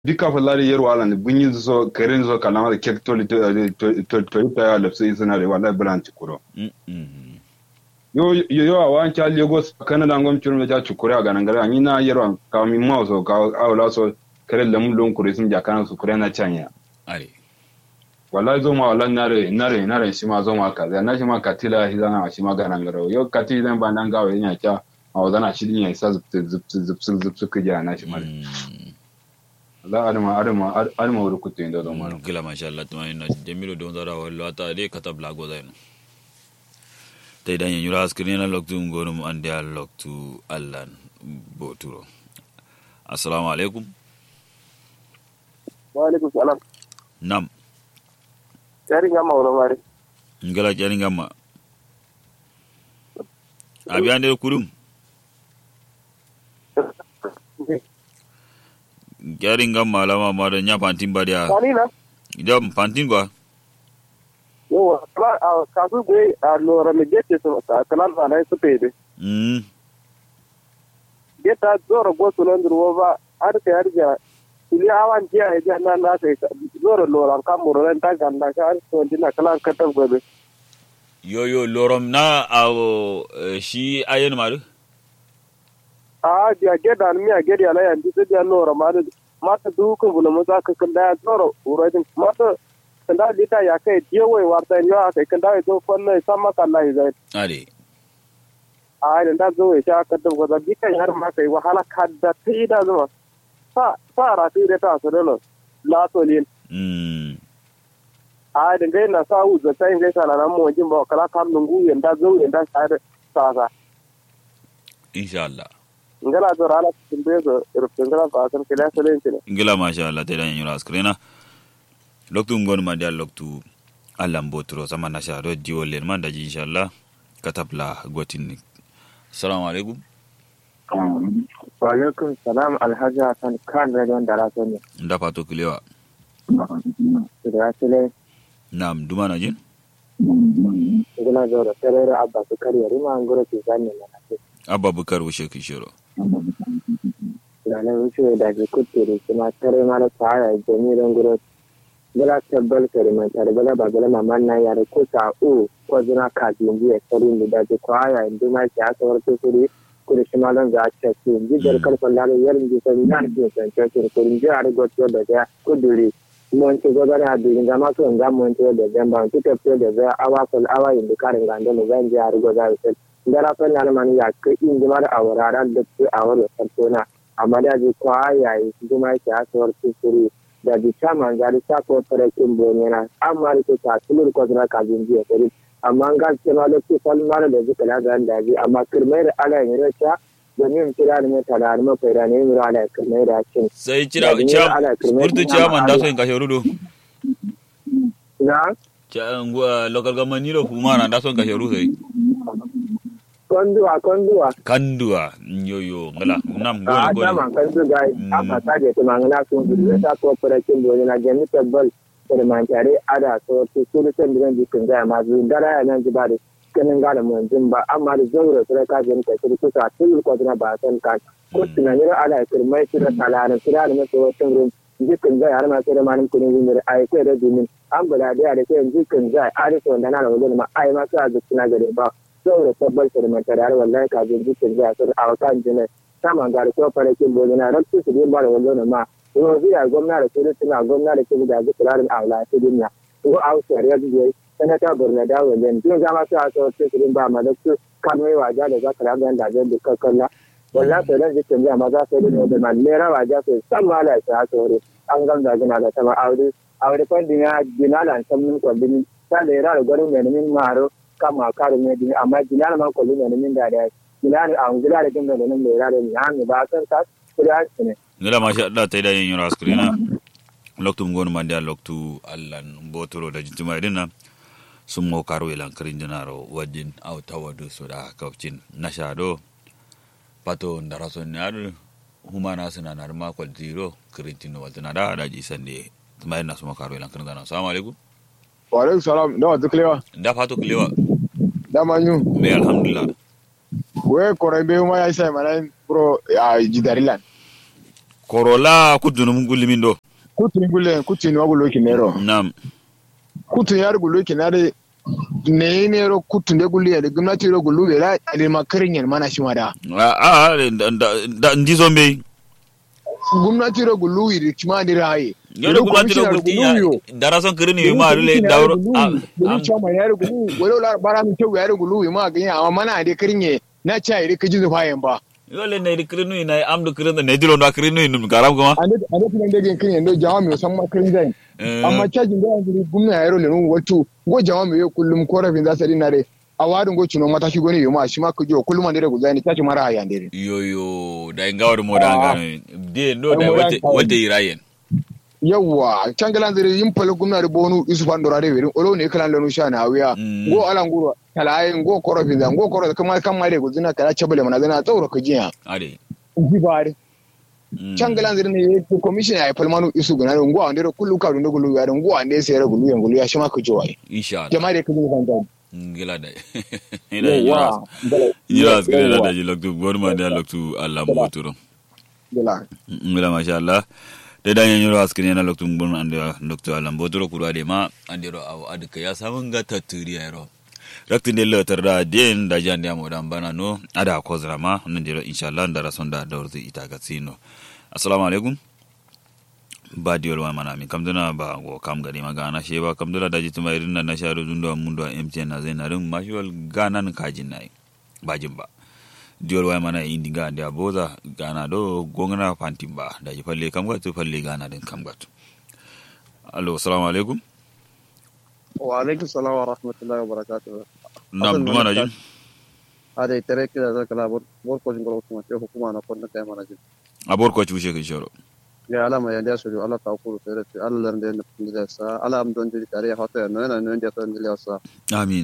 bika falari yero ala ne bunyi so karen so kalama da kek to to to to ta ya lafsi isna re wallahi bulan cikuro yo yo yo awan cha lagos kana da ngom churum ja cikuro ga nan gara ni na yero ka mi mo so ka awla so karen lamu lon kure sun jakana su kure na chanya are wallahi zo ma wallahi nare nare nare shi ma zo ma ka na shi ma katila hizana shi ma ga nan gara yo kati zan ba nan gawo yin ya a wazana shi din ya isa zup zup zup zup zup ka ja na shi mare la adama adama adama wuri kutte inda don maro gila masha Allah tuma ina jamilu don zara wallo ata de kata blago zaino tay dan yura askrini na loktu ngorum ande al loktu allan boturo assalamu alaikum wa alaikum salam nam yari ngama wala mari ngala jani ngamma abi ande kurum jari ngamma lama ma da nya pantin ba dia kani na jam pantin gwa yawa kala a kasu gwe a lora me gete so ta kala na na su pede mm geta zoro go so londro wo ba ar ke ar ja ili awan jiya e ja na na sai zoro lora kam muro ren ta ganda ka ar so dina kala ka ta gobe yo yo lorom na awo eh, shi ayen maru a dia geda mi a gedi ala yan dise dia lora ma da mata du ko bula mo za ka kan da zoro uro din mata kan da dita ya kai dia wai warta yo a kai kan da do kon ne sama kan lai zai are a da da zo ya sha ka da goza dika har ma kai wahala kadda ta ida zuma sa sa ra ti da ta so da la to lin mm a da gai na sa u za tai gai sana nan mo jin ba kala kam lungu yanda zo yanda sa da sa sa insha Allah ngala zo rala tin be zo rufin ngala ba san kila salen ne ngila masha Allah te dan yura askrena loktu ngon ma dia loktu allan botro sama na sha do diwo len man daji insha Allah katabla gotin ni assalamu alaikum wa alaikum salam alhaji hasan kan da don dara so ne nda pato kilewa da sale nam duma na jin ngala zo da tare abba su kariya rima ngoro ki zanne na ce abba bukar wushe kishiro ranar wuce da ke kutturi kuma tare mara tsara jami'in guro bala tabbal kare man tare bala ba bala maman na yare ko ta u ko zuna ka jinji ya tsari mu da ke kwaya inda ma ke aka warto suri kuda shi malan za a ce su ji jar kalfan lalo yarin ji san na ke san ce su kurin ji a rigoto da ya kuduri mun ci gaba da durin ga masu ga mun ci da zan ba ci ta da za awa kul awa inda karin ga da mu zan ji a rigoto da su dara fa na man ya ka in ji mara awara da su awara sartona amma da ji kwaya yi kuma ke aka warto suri da di chairman gari ta ko fara kin bonera amma da ta tulur ko na ka jin jiya kare amma ga ce ma lokaci falmar da zuka la ga da ji amma kirmai da ala ne racha domin kira ne ta da ma kai da ne mu ala kirmai da cin sai cira cha burtu cha man da so in kashe rudo na cha ngwa local government ni ro huma na da so in kashe rudo sai konduwa konduwa kandua yoyo ngala nam go a go dama kan su ga aka ta je ta mangana sun su ta ko fara kin bonera jami tabbal da man tare ada so to su da san da jikin ga ma zu dara ya nan ji ba da kanin gane mun jin ba amma da zaura sai ka jin ka shi kusa tun ko na ba san ka ko tunanin ala kirmai shi da talaran kira da masu wasu rum jikin zai har ma sai da manin kunin yin da ai kai da dumin an bula da ya da kai jikin zai a da wanda na da wajen ma ai ma sa zuciya gare ba zaura tabbal da man tare har wallahi ka jin jikin zai a a kan jinai saman gari ko fara kin bozo na rabtu su ba da wajen ma ko zai gwamna da kudu suna gwamna da kudu da zikirarin aula ta duniya ko a wasu yare da sanata borno da wajen tun zama su a tsawon cikin ba ma da su kanwai waja da zaka raga da zai da kakkalla wallahi sai dan jikin jama za su yi da man mera waja sai san mala ta tsore an gamda gina da sama aure aure kwandin ya gina da san min kwandin ta da yara da gwarin mai min maro kama karu mai dini amma gina ma kwallon mai min da da gina da an gina da gina da nan mai yara da ni an ba san ta kuda ne ngala masha Allah te dan yura askrena loktu ngon man dia loktu allan botoro da jintuma idina sun mo karo ilan karin dinaro wajin au tawadu so da kaucin nasha do pato ndaraso nyar humana suna na ma kwal zero kirintino waltana da da ji sande tuma ina suma karo ilan karin dinaro assalamu alaikum wa alaikum salam da wata kilewa da fato kilewa da manyu me alhamdulillah we korai be ma ya sai mana bro ya jidarilan korola kudunum gulimin do kutun gulle kutun wa gulo kinero nam kutun yar gulo kinare ne ne ro kutun de gulle da gwamnati ro gulu da da makarin yan mana shi mada a a da- da ndi zombe gwamnati ro gulu yi kuma da raye yodo gumnati do gulti ya dara son kirini wi ma rule dawro Gulu chama yar gulu wala la bara mi tew yar gulu ma ga amma mana da kirinye na cha ire kaji zufa yan ba yole ne ri kirinu na amdu kirinu ne dilo na kirinu num garam kuma ande ande tunan da gen kirinye ndo jama mi san ma kirin zai amma cajin da yanzu gumna yaro le nun wato go jama mi kullum korafin za su rinna re a wadin go cino mata shi goni yoma shi ma ku jo kullum ande go zai ni tashi mara hayan dare yoyo da ingawar mo da ngano de no da wate wate irayen yawwa cangalan zire yin pala gumna da bonu isu fan dorare werin olo ne kalan lanu sha na wiya Mm. go alan guro kalayen go korafin zan go korafin kamar kan mare go zina kala chabale mana zina tsauro ka jiya ade ji bare Mm. cangalan zire ne ko commission ya palmanu isu guna ngo ande ro kullu ka ndo gulu ya ngo ande sai ra gulu ya gulu ya shi ma ku jo ai insha Allah jama'a da kaji fan zan ngila da ina yura yura skire da daji loktu gorma da loktu Allah mo turo Gila. ngila masha Allah de da yura skire na loktu gorma ande loktu Allah mo turo kura de ma ande ro aw adka ya samun ga taturi ya ro raktin de letter da den da jan da mo dan bana no ada ko zrama nan de ro insha Allah da rason da dawrzi ita ga sino assalamu alaikum ba diol wa mana mi kam duna ba go kam gari magana she ba kam duna daji tuma irin na sharu dundo mundo MTN na zai na rin mashuwal ganan kajin nai bajin ba diol wa mana indi ga da boza gana do gongna fantin ba daji falle kam ga tu falle gana din kam ga tu allo assalamu alaikum wa alaikum salam wa rahmatullahi wa barakatuh nam duma na jin ada itere kida da kala bor bor ko jingoro kuma te hukuma na konna kai mana jin abor ko chushe kin shoro ya alama ya da suru Allah ta kuru tere te Allah lande ne pinda sa ala am don jiri tare ya hota no na no ndia to ndile sa amin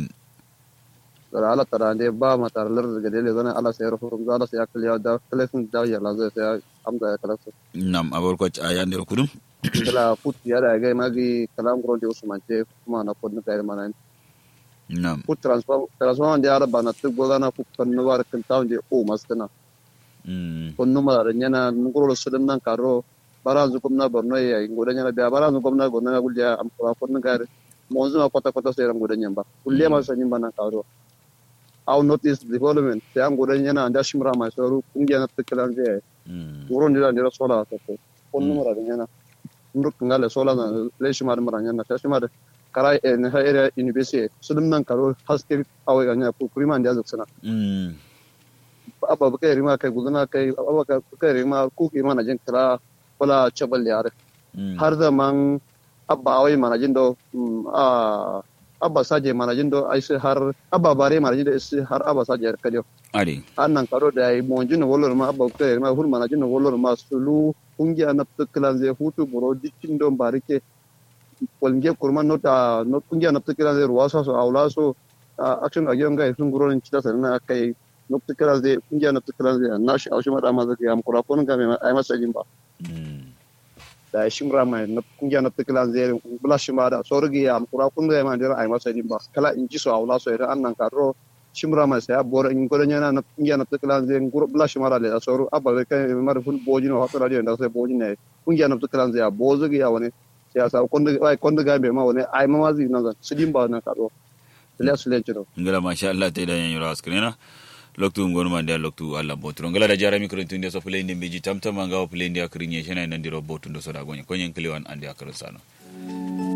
da ala tara ande ba ma tar lar ga dele zana ala sai rafu rum ala sai akal ya da telefon da ya la zai sai am da ya kala sa nam abor ko ayande kudum kala put ya da ga magi kalam gro de usman te kuma na konna kai mana nam put transfer transfer ande ala bana tu godana fu kan war kan tawnde o maskana mm konnu mara nyana ngoro sudum nan karo baranzu komna borno ya ngoda nyana biya baranzu komna borno ya gulya am ko konnu gar monzu ma kota kota sera ngoda nyamba kulle ma sa nyamba nan karo aw notice development te am ngoda nyana anda shimra ma so kungiya na tiklan je mm ngoro ndira ndira sola to ko konnu mara nyana nduk ngale sola na le shimar mara nyana ta shimar kara en ha area university sudum nan karo haske awe ganya ku kurima ndia zuksana mm abba ba kai rima kai gudana kai abba ka kai rima ku ki mana jin kira wala chabal yare mm har da man abba awai mana jin do mm, a abba saje mana jin do ai sai har abba bare mana jin do sai har abba saje ka dio ade annan karo da ai mon jin wolor ma abba kai rima hul mana jin wolor ma sulu kungiya na tuklan zai hutu buro dikin don barike walnge kurman nota not kungiya na tuklan zai ruwasa so aula so a action a gidan gai sun gurorin cita sannan kai nokta kira zai kungiya nokta kira zai na shi aushi mada ma zai am kura kun ga mai ai masa jin ba mm da shi mura mai na kungiya nokta kira zai bula shi ma da sorgi am kura kun ga mai dira ai masa jin ba kala in ji so aula so idan annan karo shi mura mai sai bor in gurin yana na kungiya nokta kira zai guru bula shi mara da soru abba kai mar ful boji no hakura da sai boji ne kungiya nokta kira zai bozu ga wani siyasa konda ai konda ga mai ma wani ai ma wazi nan su jin ba nan karo Iliya Sulenci ngala masha Allah te da yanyura askrena loktu ngonu mande loktu alla botro ngala da jara mikro tunde so play ndimbe ji tamtama ngawo play ndi akrinye shena nandiro botu ndo soda gonye konyen kliwan ande akrin sano